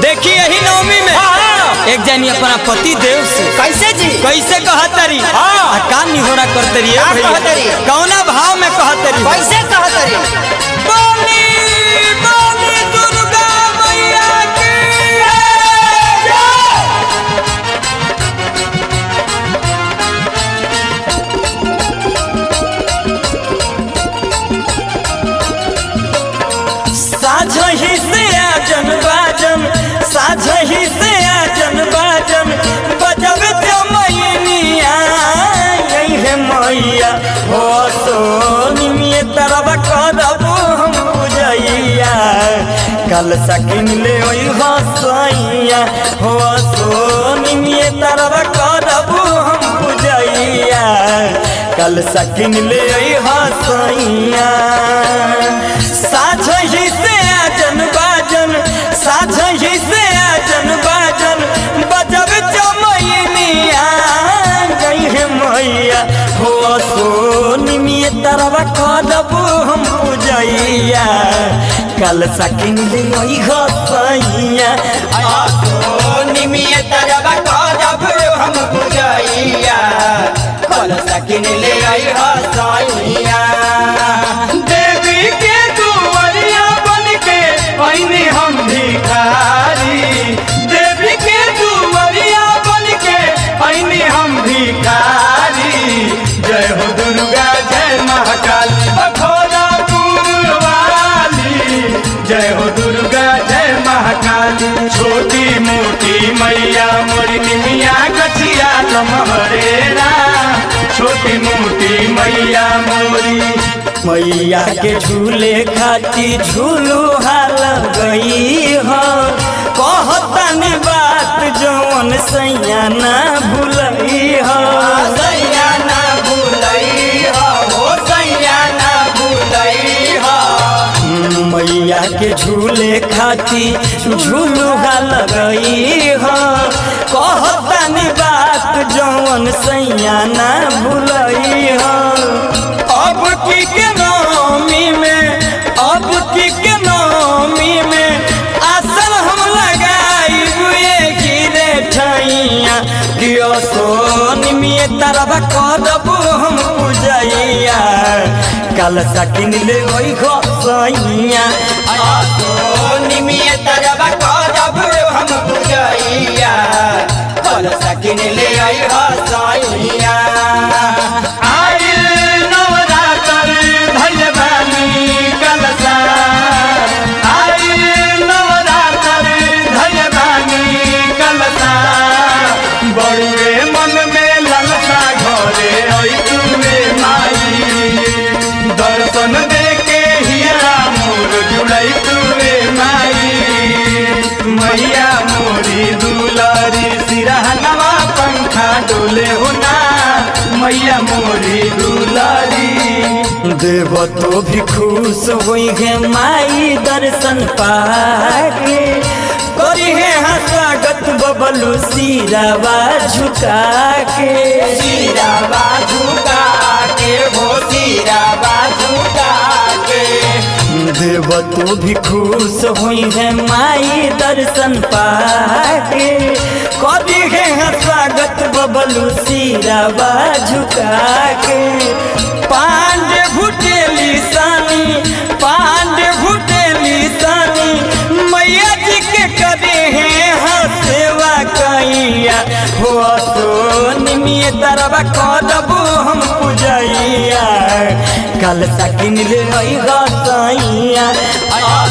देखी यही नवमी में एक जानी अपना पति देव से कैसे जी कैसे कहतरी हाँ। आ का निहोरा करतरी का कहतरी? कौना भाव में कहतरी कैसे कहत रे बोली बोली दुर्गा मैया की साझही से आजन बाजन साझही से आजन बाजन बजब जमैनिया यही है मैया हो सोनी में तरब करब हम बुझैया कल सकिन ले ओई हसैया हो सोनी में तरब करब हम बुझैया कल सकिन ले ओई हसैया साझही से आजन बाजन साझही से आजन बाजन बजब चमैनिया गई है मैया हो सोनी में तरवा करब हम पूजैया कल सकिन ले ओई हसैया सोनी में तरबा करब हम बुझैया कल सकिन ले आई हसैया देवी के दुआरिया बन के पहिने हम भिखारी देवी के दुआरिया बन के पहिने हम भिखारी जय हो दुर्गा जय महाकाल बखोरा वाली जय हो दुर्गा जय महाकाल छोटी मोटी मैया मोरी निमिया गछिया लमहरेरा छोटी मोटी मैया मोरी मैया के झूले खाती झूलू हाल गई हो कहतन बात जौन सैया ना भूलई हो सैया ना भूलई हो सैया ना भूलई हो मैया के झूले खाती झूलू हाल गई हो कहतन बात जौन सैया ना भूलई हो अब की के नामी में अब की के नामी में आसन हम लगाई हुए गिरे ठैया कियो सोनी में तरबा करब हम पूजैया कल सकिन ले ओई घसैया सोनी में तरबा करब हम बुझैया कल सकिन ले आई हसैया आइल नवरात्र धैर्यवानी कलसा आइल नवरात्र धैर्यवानी कलसा बड़ुए मन में ललसा घरे ऐतुए माई दर्शन दे के हिया मोर जुड़ै तुए माई मैया मोरी दुलारी सिरहनवा पंखा डोले होना मैया मोरी दुलारी देव तो भी खुश हुई है माई दर्शन पाके करी है हाँ स्वागत बबलू सिरावा झुका के सीरा बाजू का के हो सीरा बाजू का के देव तो भी खुश हुई है माई दर्शन पाके करी है हाँ स्वागत बबलू सिरावा झुका के पांडे भुटेली सानी पांडे भुटेली सानी मैया जी के करे हैं हाँ सेवा कैया हो तो निमिय तरबा करब हम पूजैया कल सकिन ले गसैया